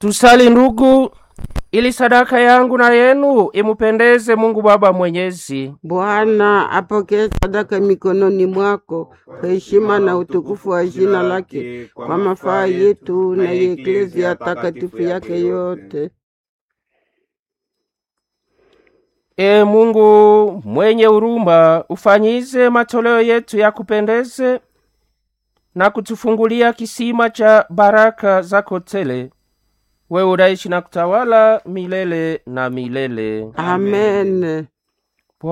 Tusali ndugu, ili sadaka yangu na yenu imupendeze Mungu Baba Mwenyezi. Bwana apokee sadaka mikononi mwako kwa heshima na utukufu wa jina lake, kwa mafaa yetu na ya eklezia takatifu yake yote. E Mungu mwenye huruma, ufanyize matoleo yetu ya kupendeze na kutufungulia kisima cha baraka zako tele. Wewe unaishi na kutawala milele na milele. Amen.